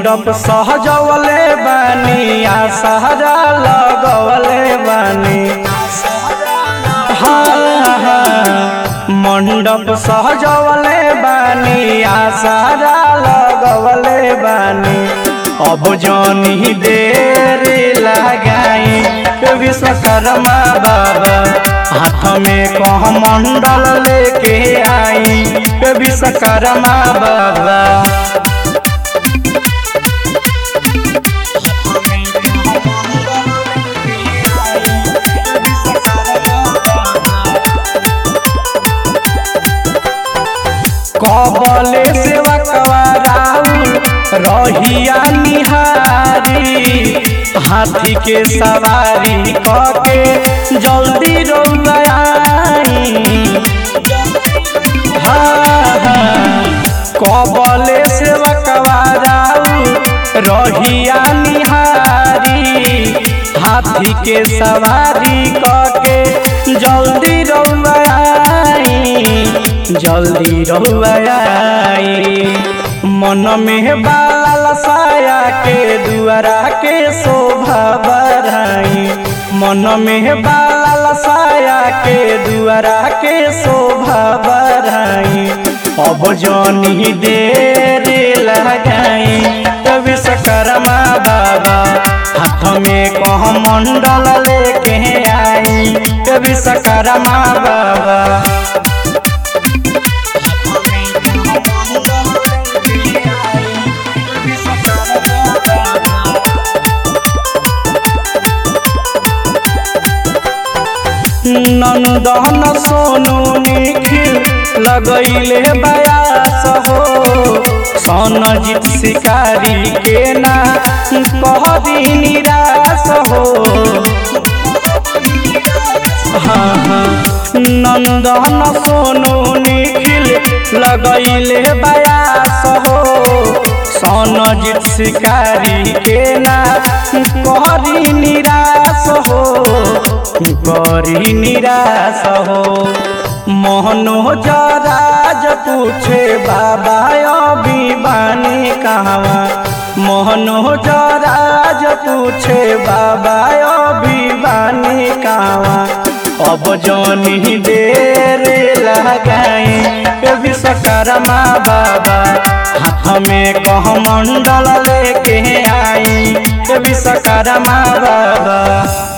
मंडप सहजवले बानी आ सहरा लगवले बानी हाँ हाँ मंडप सहजवले बानी आ सहरा लगवले बानी अब जनी देर लगाई विश्वकर्मा बाबा हाथ में कह मंडल लेके आई विश्वकर्मा बाबा कबले सेवकवा राउल रहिया निहारी हाथी के सवारी कके जल्दी रौलाई हाँ हाँ कबले सेवकवा राउल रहिया निहारी हाथी के सवारी कके जल्दी रौलाई जल्दी रहुआई मन में बाल साया के दुआरा के शोभा बढ़ाई मन में बाल साया के दुआरा के शोभा बढ़ाई अब जनी देर लगाई विश्वकर्मा बाबा हाथ में कह मंडल लेके आई विश्वकर्मा बाबा नंदन सोनू निखिल लगैले बयास हो सोनजीत शिकारी के ना कह दी निराश हो हाँ हाँ नंदन सोनू निखिल लगैले बयास हो सोनजीत शिकारी के ना कह निराश हो करी निराश हो मोहनो जराज पूछे बाबा अभी बानी कहवा मोहनो जराज पूछे बाबा अभी बानी कहवा अब जनी देर लगाई विश्वकर्मा बाबा हाथ में कह मंडल लेके आई विश्वकर्मा बाबा